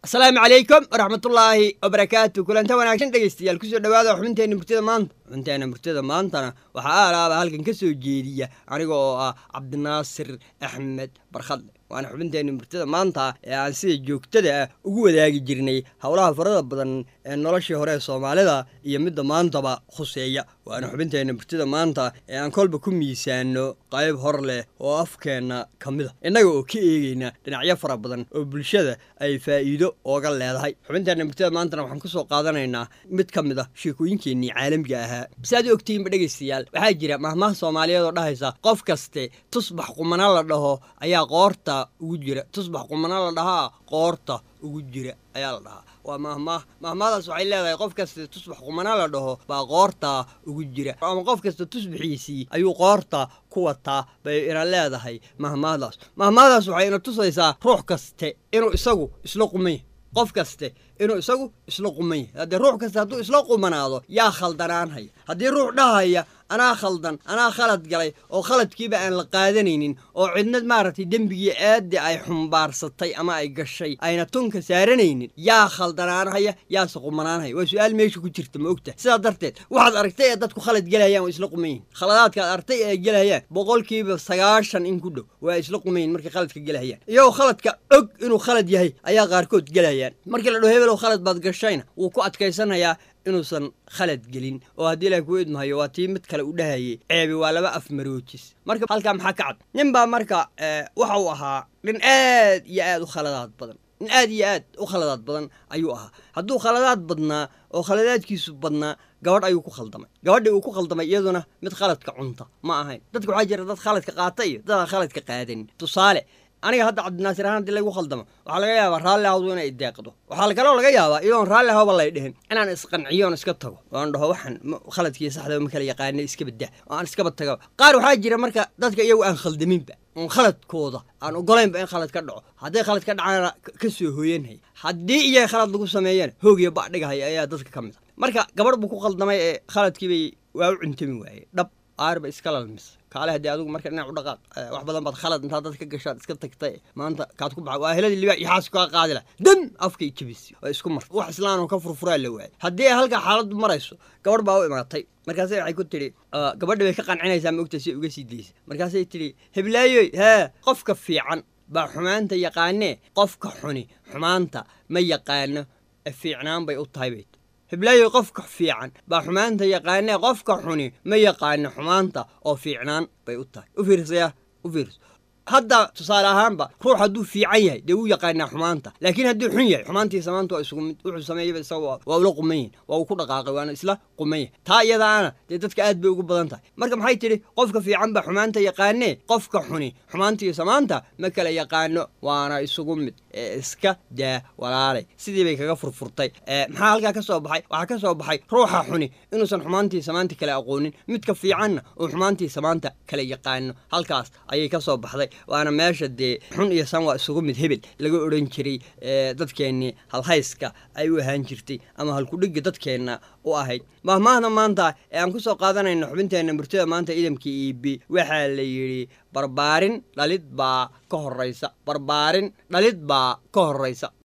asalaamu calaykum waraxmatullaahi wabarakaatu kulanta wanaagsan dhegeystayaal kusoo dhawaada xubinteenna murtida maanta xubinteenna murtida maantana waxaa aalaaba halkan ka soo jeediya aniga oo ah cabdinaasir axmed barkhadle waana xubinteenna murtida maanta ee aan sida joogtada ah ugu wadaagi jirnay howlaha farada badan ee noloshii hore ee soomaalida iyo midda maantaba khuseeya waana xubinteenna murtida maanta ee aan kolba ku miisaano qayb hor leh oo afkeenna ka mid a innaga oo ka eegeyna dhinacyo fara badan oo bulshada ay faa'iido ooga leedahay xubinteenna murtida maantana waxaan kusoo qaadanaynaa mid ka mid a sheekooyinkeennii caalamiga ahaa si aad u ogtihiinba dhegaystayaal waxaa jira mahmaha soomaaliyeed oo dhahaysa qof kaste tusbax qumana la dhaho ayaa qoorta ugu jira tusbax qumana la dhahaa qoorta ugu jira ayaa la dhahaa waa mahmaah mahmaadaas waxay leedahay qof kasta tusbax qumana la dhaho baa qoorta ugu jira ama qof kasta tusbaxiisii ayuu qoorta ku wataa bay ina leedahay mahmaadaas mahmaadaas waxay ina tusaysaa ruux kaste inuu isagu isla qumanya qof kaste inuu isagu isla qumanya haddee ruux kaste hadduu isla qumanaado yaa khaldanaanhaya haddii ruux dhahaya anaa khaldan anaa khalad galay oo khaladkiiba aan la qaadanaynin oo cidnad maaragtay dembigii aaddi ay xumbaarsatay ama ay gashay ayna tunka saaranaynin yaa khaldanaanhaya yaase qumanaanhaya waa su-aal meesha ku jirta ma ogtahay sidaa darteed waxaad aragtay ee dadku khalad gelayaan waa isla qumayin khaladaadkaad artay ee gelayaan boqolkiiba sagaashan in ku dhow waa isla qumayin markay khaladka gelahayaan iyagoo khaladka og inuu khalad yahay ayaa qaarkood gelayaan markii la dhaho hebelow khalad baad gashayna wuu ku adkaysanayaa inuusan khalad gelin oo haddii ilaah kuu idmahayo waa tii mid kale u dhahayay ceebi waa laba af maroojis marka halkaa maxaa ka cad nin baa marka waxa uu ahaa nin aad iyo aad u khaladaad badan nin aad iyo aad u khaladaad badan ayuu ahaa hadduu khaladaad badnaa oo khaladaadkiisu badnaa gabadh ayuu ku khaldamay gabadhii uu ku khaldamay iyaduna mid khaladka cunta ma ahayn dadka waxaa jira dad khaladka qaata iyo dad aan khaladka qaadanin tusaale aniga hadda cabdinaasir ahaan hadii laygu khaldamo waxaa laga yaabaa raalli ahawdu inay deeqdo waxaa kaloo laga yaabaa iyadoon raalli ahawba lay dhihin inaan isqanciyoon iska tago oan dhaho waxaan khaladkii saxda ma kala yaqaana iska badda oo aan iskaba taga qaar waxaa jira marka dadka iyagu aan khaldaminba oon khaladkooda aan ogolaynba in khalad ka dhaco hadday khalad ka dhacaana ka soo hooyanhay haddii iyaga khalad lagu sameeyana hoogiyo badhigahaya ayaa dadka ka mid a marka gabadh buu ku khaldamay ee khaladkiibay waa u cuntami waaye dhab aarba iska lalmisa kaale haddii adigu marka dhinac u dhaqaaq wax badan baad khalad intaad dad ka gashaad iska tagtay maanta kaad ku baxa waa heladii libaax iyo xaas kaa qaadi lah dam afkay jabisi waa isku marta wax islaan oo ka furfuraa la waayay haddii ay halkaa xaaladdu marayso gabadh baa u imaatay markaase waxay ku tidhi gabadha bay ka qancinaysaa ma ogta si uga sii daysa markaasay tidhi heblaayoy hee qofka fiican baa xumaanta yaqaanee qofka xuni xumaanta ma yaqaano fiicnaan bay u tahay bay hiblaayo qofka fiican baa xumaanta yaqaanee qofka xuni ma yaqaano xumaanta oo fiicnaan bay u tahay u fiirsaya u fiirso hadda tusaale ahaanba ruux hadduu fiican yahay dee wuu yaqaanaa xumaanta laakiin hadduu xun yahay xumaantiisa maanta waa isugu mid wuxuu sameeyaba isaga waa ula quman yahin waa uu ku dhaqaaqay waana isla quman yahay taa iyadaana dee dadka aad bay ugu badan tahay marka maxay tidhi qofka fiican baa xumaanta yaqaanee qofka xuni xumaantiisa maanta ma kala yaqaano waana isugu mid ee iska daa walaalay sidii bay kaga furfurtay maxaa halkaa ka soo baxay waxaa ka soo baxay ruuxa xuni inuusan xumaantiisa maanta kala aqoonin midka fiicanna uu xumaantiisa maanta kala yaqaano halkaas ayay ka soo baxday waana meesha dee xun iyo san waa isugu mid hebel laga odhan jiray dadkeennii halhayska ay u ahaan jirtay ama halkudhigga dadkeenna u ahayd mahmaahda maanta ee aan ku soo qaadanayno xubinteenna murtida maanta idamka iibi waxaa la yidhi barbaarin dhalid baa ka horraysa barbaarin dhalid baa ka horraysa